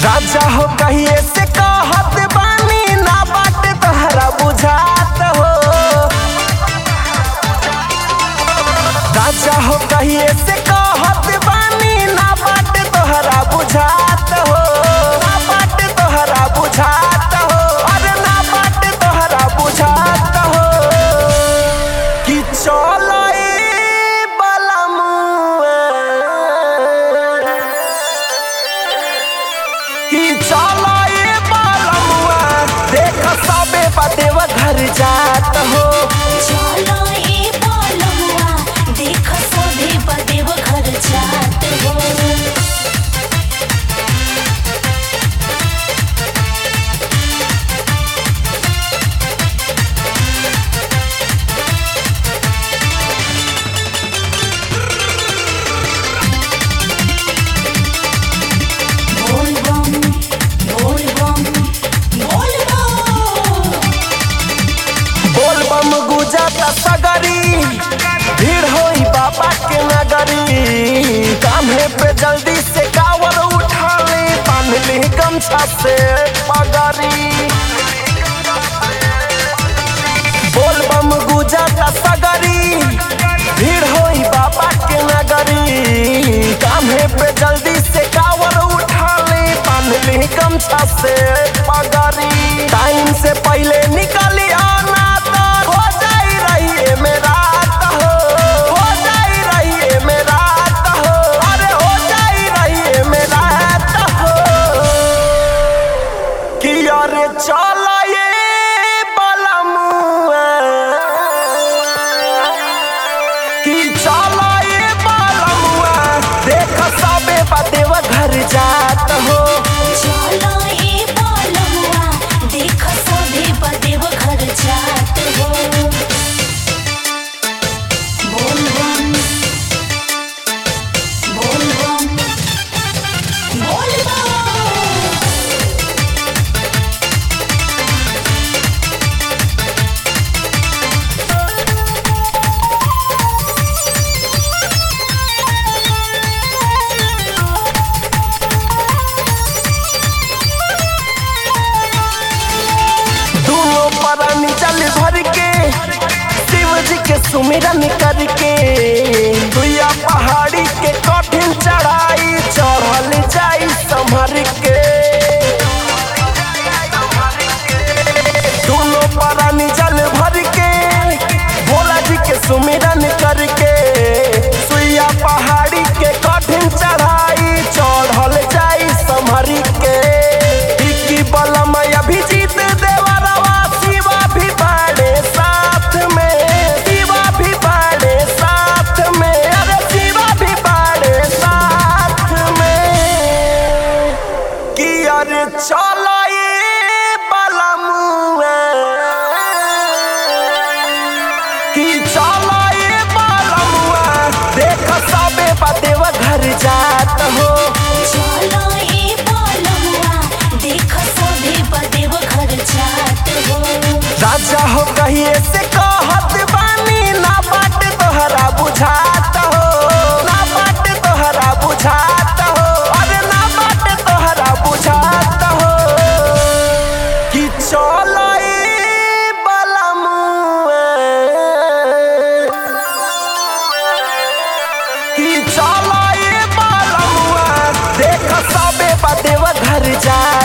राजा हो कहिए से कहत बानी ना बाट तहरा बुझात हो राजा हो कहिए से कहत बानी ना बाट तोहरा बुझात हो ना बाट तोहरा बुझात हो अरे ना बाट तोहरा बुझात हो कि चलो ए बलमुआ कि चलो ए बलमुआ देख सबे बदेव घर जात हो चलो ए बोलमुआ देख सभे बदेव घर जात हो बोल बम बोल बम बोल बम बोल बम गुजत सगरी भीड़ होई बाबा के नगरी कान्हे पे जल्दी से कावर उठा ले बांध ली गमछा से पगरी बोल बम गुजत सगरी भीड़ होई बाबा के नगरी कान्हे पे जल्दी से कावर उठा ले बांध ली गमछा से पगरी टाइम से पहले निकली आना तो हो जाई रही मेरा हो हो जाई रही मेरा हो अरे हो जाई रही मेरा हो कि अरे चल ये बलमुआ कि चल ये बलमुआ देख सबे बदेव घर जात हो चलो ए बोलमुआ देख सभे बदेव घर जात हो बोल बम बोल बम बोल बम दोनों परानी जल भर के शिव जी के सुमिरन करके दुया पहाड़ी के कठिन चढ़ाई चढ़ल जाई संभर के दोनों परानी जल भर के भोला जी के सुमिरन करके सुइया पहाड़ी के कठिन चढ़ाई चढ़ल जाई संभर के इक्की बलम अभिजीत देवरवा शिवा भी बाड़े साथ में शिवा भी बाड़े साथ में अरे शिवा भी बाड़े साथ में कि अरे चलो ये बलमुआ कि चलो ये बलमुआ देख सबे बदेव घर जात हो चलो ए बोलमुआ देख सभे बदेव घर जात हो राजा हो कहिए से कहत बानी ना बाट तोहरा बुझात हो ना बाट तोहरा बुझात हो अरे ना बाट तोहरा बुझात हो कि चलो ए बलमुआ कि चलो ए बलमुआ देख सबे बदेव घर जा